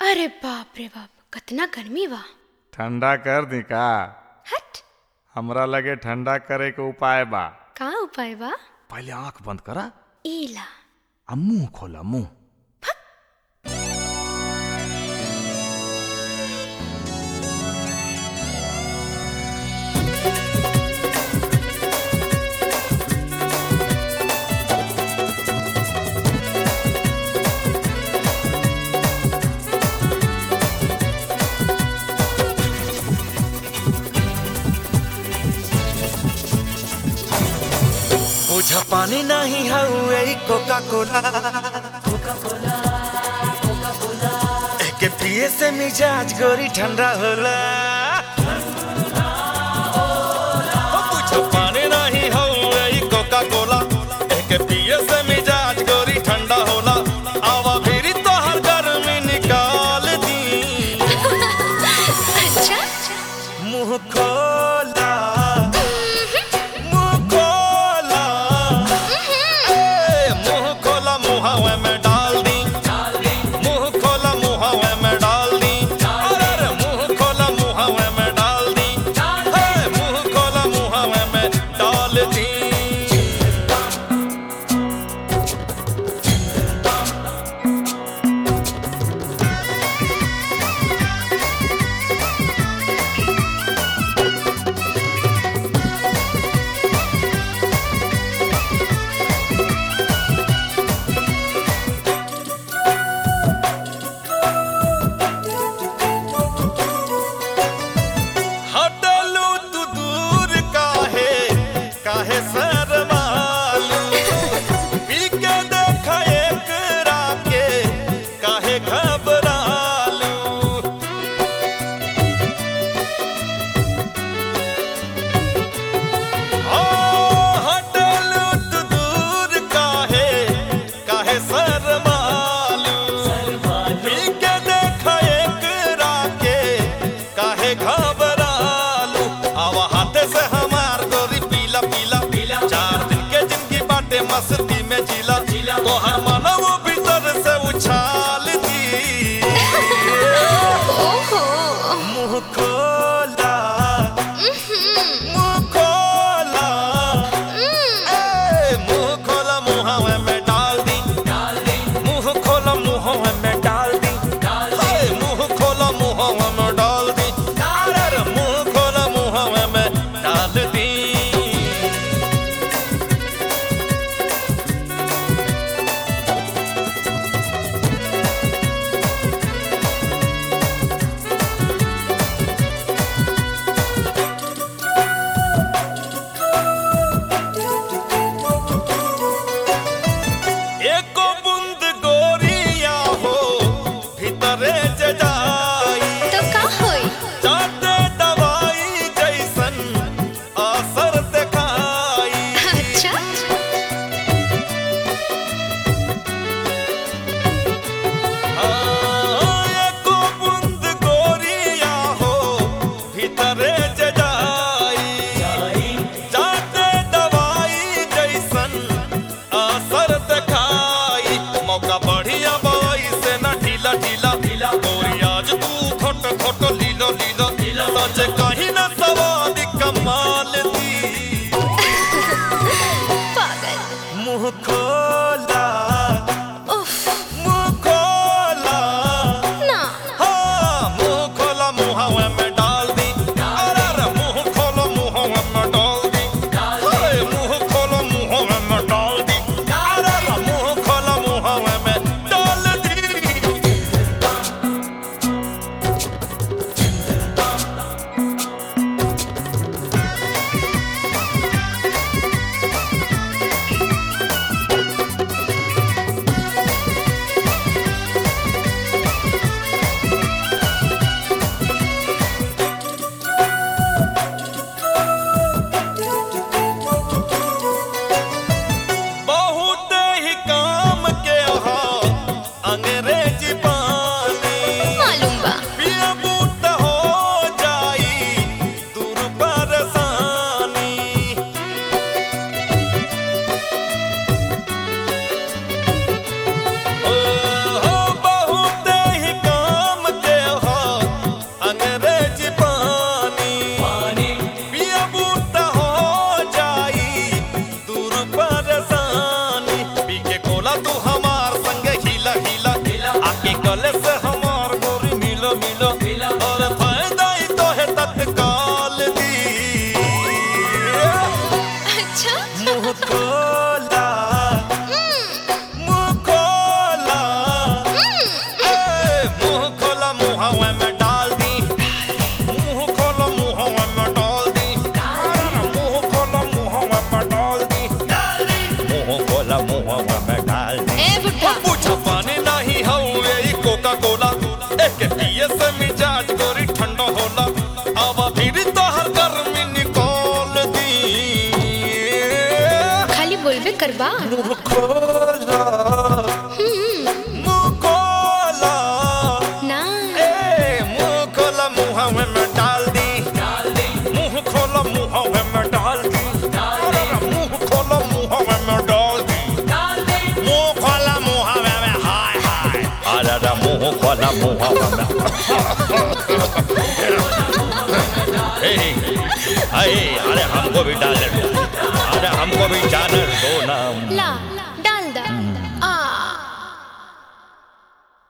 अरे बाप रे बाप कतना गर्मी बा ठंडा कर दी का हट हमरा लगे ठंडा करे के उपाय बा का उपाय बा पहले आंख बंद करा ईला आ मुंह खोला मुंह बुझा पानी नहीं हउए कोका कोला एके पिए से मिजाज गोरी ठंडा होला ओ बुझा पानी नहीं हउए कोका कोला एके पिए से मिजाज गोरी ठंडा होला आवा फिरी तोहर गर्मी निकाल दी अच्छा मुंह खोला मुंह खोला ए, मुंह खोला मुहावे में डाल दी मुंह खोला मुहावे में डाल दी अरे अरे मुंह खोला मुहावे अरे अरे मुंह खोला मुंह ए, अरे अरे हमको भी डाल दो अरे हमको भी जाने दो ना ला